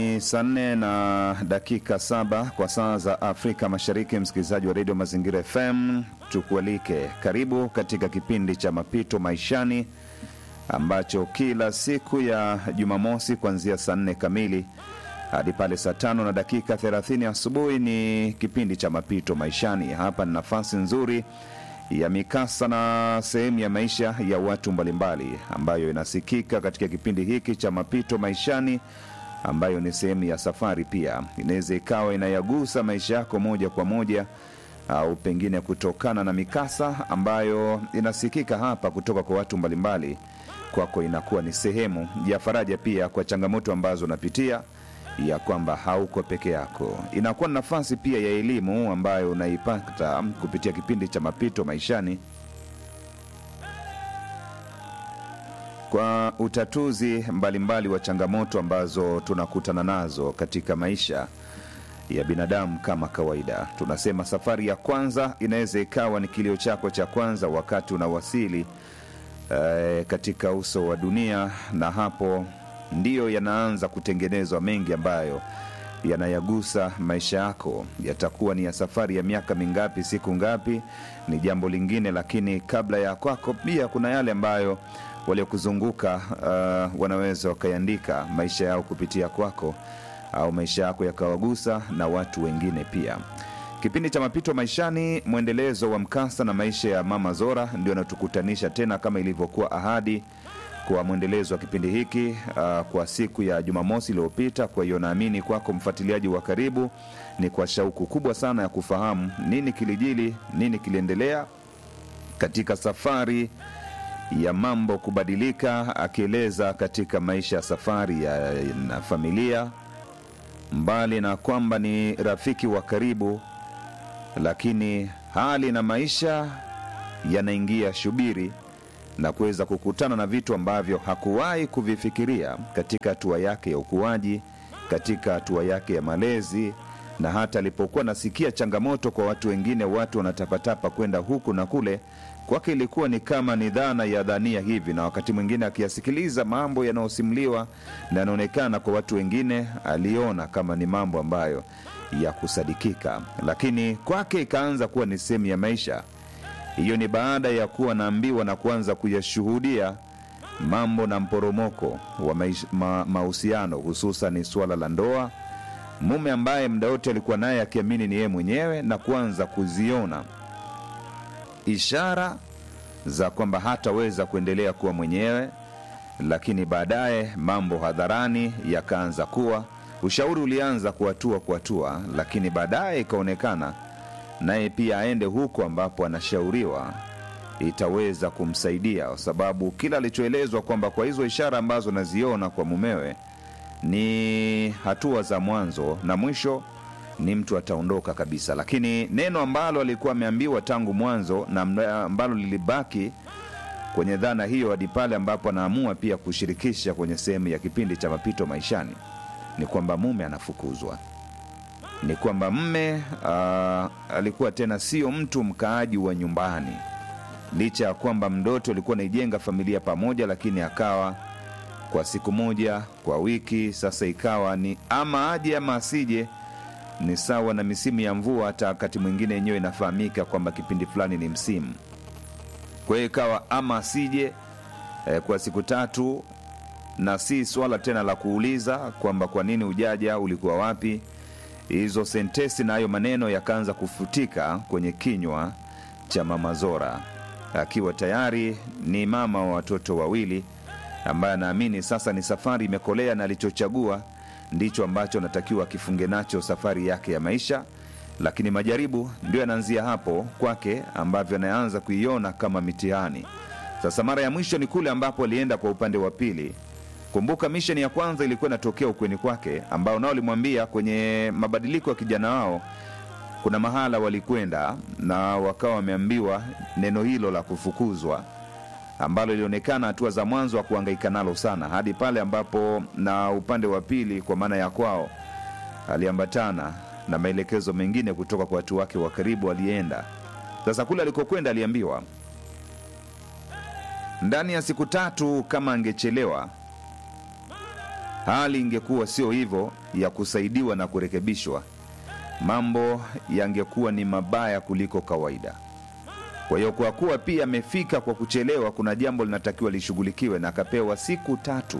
Ni saa nne na dakika saba kwa saa za Afrika Mashariki. Msikilizaji wa redio Mazingira FM, tukualike karibu katika kipindi cha Mapito Maishani ambacho kila siku ya Jumamosi kuanzia saa nne kamili hadi pale saa tano na dakika 30 asubuhi ni kipindi cha Mapito Maishani. Hapa ni nafasi nzuri ya mikasa na sehemu ya maisha ya watu mbalimbali ambayo inasikika katika kipindi hiki cha Mapito Maishani ambayo ni sehemu ya safari pia. Inaweza ikawa inayagusa maisha yako moja kwa moja, au pengine kutokana na mikasa ambayo inasikika hapa kutoka kwa watu mbalimbali, kwako inakuwa ni sehemu ya faraja pia kwa changamoto ambazo unapitia, ya kwamba hauko peke yako. Inakuwa ni nafasi pia ya elimu ambayo unaipata kupitia kipindi cha Mapito Maishani kwa utatuzi mbalimbali mbali wa changamoto ambazo tunakutana nazo katika maisha ya binadamu. Kama kawaida, tunasema safari ya kwanza inaweza ikawa ni kilio chako cha kwanza wakati unawasili eh, katika uso wa dunia, na hapo ndiyo yanaanza kutengenezwa mengi ambayo yanayagusa maisha yako. Yatakuwa ni ya safari ya miaka mingapi, siku ngapi, ni jambo lingine, lakini kabla ya kwako pia kuna yale ambayo waliokuzunguka uh, wanaweza wakaiandika maisha yao kupitia kwako au maisha yako yakawagusa na watu wengine pia. Kipindi cha Mapito Maishani, mwendelezo wa mkasa na maisha ya Mama Zora ndio anatukutanisha tena kama ilivyokuwa ahadi kwa mwendelezo wa kipindi hiki uh, kwa siku ya Jumamosi iliyopita. Kwa hiyo naamini kwako mfuatiliaji wa karibu ni kwa shauku kubwa sana ya kufahamu nini kilijili, nini kiliendelea katika safari ya mambo kubadilika, akieleza katika maisha ya safari ya na familia, mbali na kwamba ni rafiki wa karibu, lakini hali na maisha yanaingia shubiri na kuweza kukutana na vitu ambavyo hakuwahi kuvifikiria katika hatua yake ya ukuaji, katika hatua yake ya malezi, na hata alipokuwa nasikia changamoto kwa watu wengine, watu wanatapatapa kwenda huku na kule kwake ilikuwa ni kama ni dhana ya dhania hivi, na wakati mwingine akiyasikiliza mambo yanayosimuliwa na yanaonekana kwa watu wengine, aliona kama ni mambo ambayo ya kusadikika, lakini kwake ikaanza kuwa ni sehemu ya maisha. Hiyo ni baada ya kuwa naambiwa na kuanza kuyashuhudia mambo na mporomoko wa mahusiano, ma, hususan suala la ndoa, mume ambaye muda wote alikuwa naye akiamini ni yeye mwenyewe na kuanza kuziona ishara za kwamba hataweza kuendelea kuwa mwenyewe, lakini baadaye mambo hadharani yakaanza kuwa, ushauri ulianza kuatua kuatua, lakini baadaye ikaonekana naye pia aende huko ambapo anashauriwa itaweza kumsaidia, kwa sababu kila alichoelezwa kwamba kwa hizo ishara ambazo naziona kwa mumewe ni hatua za mwanzo na mwisho ni mtu ataondoka kabisa, lakini neno ambalo alikuwa ameambiwa tangu mwanzo na ambalo lilibaki kwenye dhana hiyo hadi pale ambapo anaamua pia kushirikisha kwenye sehemu ya kipindi cha Mapito Maishani ni kwamba mume anafukuzwa, ni kwamba mme uh, alikuwa tena sio mtu mkaaji wa nyumbani, licha ya kwamba mdoto alikuwa anaijenga familia pamoja, lakini akawa kwa siku moja kwa wiki, sasa ikawa ni ama aje ama asije ni sawa na misimu ya mvua. Hata wakati mwingine yenyewe inafahamika kwamba kipindi fulani ni msimu. Kwa hiyo ikawa ama asije eh, kwa siku tatu, na si swala tena la kuuliza kwamba kwa nini ujaja, ulikuwa wapi. Hizo sentesi na hayo maneno yakaanza kufutika kwenye kinywa cha Mama Zora, akiwa tayari ni mama wa watoto wawili, ambaye anaamini sasa ni safari imekolea na alichochagua ndicho ambacho anatakiwa akifunge nacho safari yake ya maisha, lakini majaribu ndio yanaanzia hapo kwake, ambavyo anaanza kuiona kama mitihani. Sasa mara ya mwisho ni kule ambapo alienda kwa upande wa pili. Kumbuka misheni ya kwanza ilikuwa inatokea ukweni kwake, ambao nao alimwambia kwenye mabadiliko ya kijana wao, kuna mahala walikwenda na wakawa wameambiwa neno hilo la kufukuzwa ambalo ilionekana hatua za mwanzo wa kuhangaika nalo sana, hadi pale ambapo na upande wa pili, kwa maana ya kwao, aliambatana na maelekezo mengine kutoka kwa watu wake wa karibu. Alienda sasa kule alikokwenda, aliambiwa ndani ya siku tatu kama angechelewa hali ingekuwa sio hivyo ya kusaidiwa na kurekebishwa, mambo yangekuwa ni mabaya kuliko kawaida. Kwa hiyo kwa kuwa pia amefika kwa kuchelewa, kuna jambo linatakiwa lishughulikiwe, na akapewa siku tatu,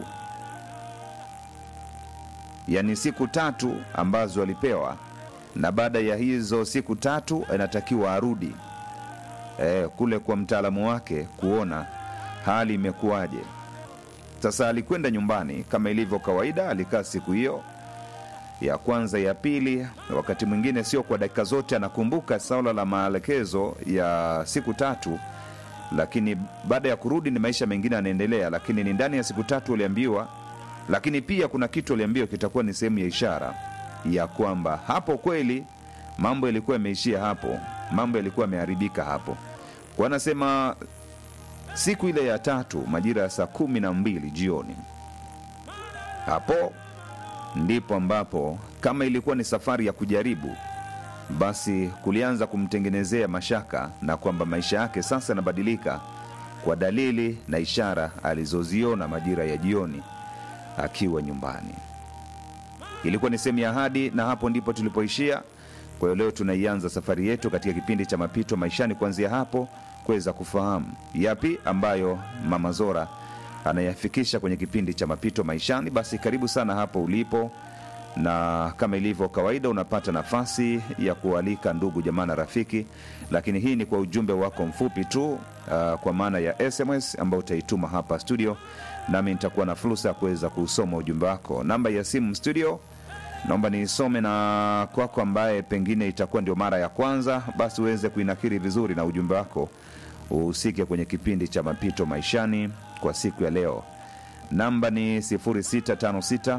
yaani siku tatu ambazo alipewa, na baada ya hizo siku tatu anatakiwa arudi eh, kule kwa mtaalamu wake kuona hali imekuwaje. Sasa alikwenda nyumbani kama ilivyo kawaida, alikaa siku hiyo ya kwanza, ya pili, wakati mwingine sio kwa dakika zote anakumbuka swala la maelekezo ya siku tatu, lakini baada ya kurudi ni maisha mengine yanaendelea, lakini ni ndani ya siku tatu aliambiwa. Lakini pia kuna kitu aliambiwa kitakuwa ni sehemu ya ishara ya kwamba hapo kweli mambo yalikuwa yameishia hapo, mambo yalikuwa yameharibika hapo. Kwa anasema siku ile ya tatu majira ya saa kumi na mbili jioni hapo ndipo ambapo kama ilikuwa ni safari ya kujaribu, basi kulianza kumtengenezea mashaka na kwamba maisha yake sasa yanabadilika kwa dalili na ishara alizoziona majira ya jioni akiwa nyumbani. Ilikuwa ni sehemu ya ahadi, na hapo ndipo tulipoishia. Kwa hiyo leo tunaianza safari yetu katika kipindi cha mapito maishani, kuanzia hapo kuweza kufahamu yapi ambayo Mama Zora anayafikisha kwenye kipindi cha mapito maishani. Basi karibu sana hapo ulipo, na kama ilivyo kawaida, unapata nafasi ya kualika ndugu jamaa na rafiki, lakini hii ni kwa ujumbe wako mfupi tu, uh, kwa maana ya SMS ambao utaituma hapa studio, nami nitakuwa na fursa ya kuweza kusoma ujumbe wako. Namba ya simu studio naomba niisome na kwako, ambaye pengine itakuwa ndio mara ya kwanza, basi uweze kuinakiri vizuri na ujumbe wako uhusike kwenye kipindi cha mapito maishani kwa siku ya leo. Namba ni 0656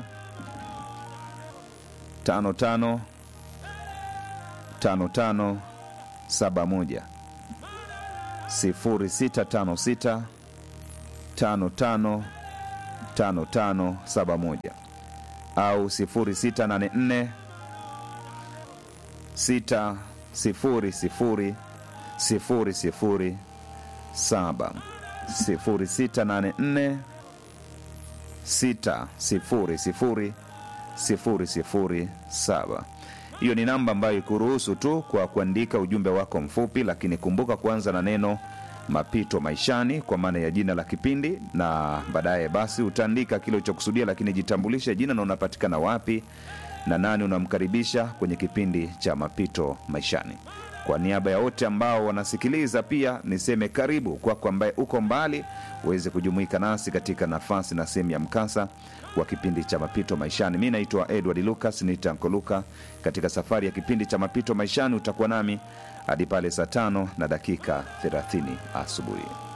55 55 71 0656 55 55 71 au 0684 6 0 0 sifuri sifuri saba sifuri sita nane nne sita sifuri sifuri sifuri sifuri saba. Hiyo ni namba ambayo ikuruhusu tu kwa kuandika ujumbe wako mfupi, lakini kumbuka kuanza na neno mapito maishani kwa maana ya jina la kipindi, na baadaye basi utaandika kile ulichokusudia, lakini jitambulishe jina na unapatikana wapi na nani unamkaribisha kwenye kipindi cha mapito maishani. Kwa niaba ya wote ambao wanasikiliza, pia niseme karibu kwako ambaye uko mbali uweze kujumuika nasi katika nafasi na sehemu ya mkasa wa kipindi cha mapito maishani. Mi naitwa Edward Lucas nitanko Luka. Katika safari ya kipindi cha mapito maishani utakuwa nami hadi pale saa tano na dakika 30 asubuhi.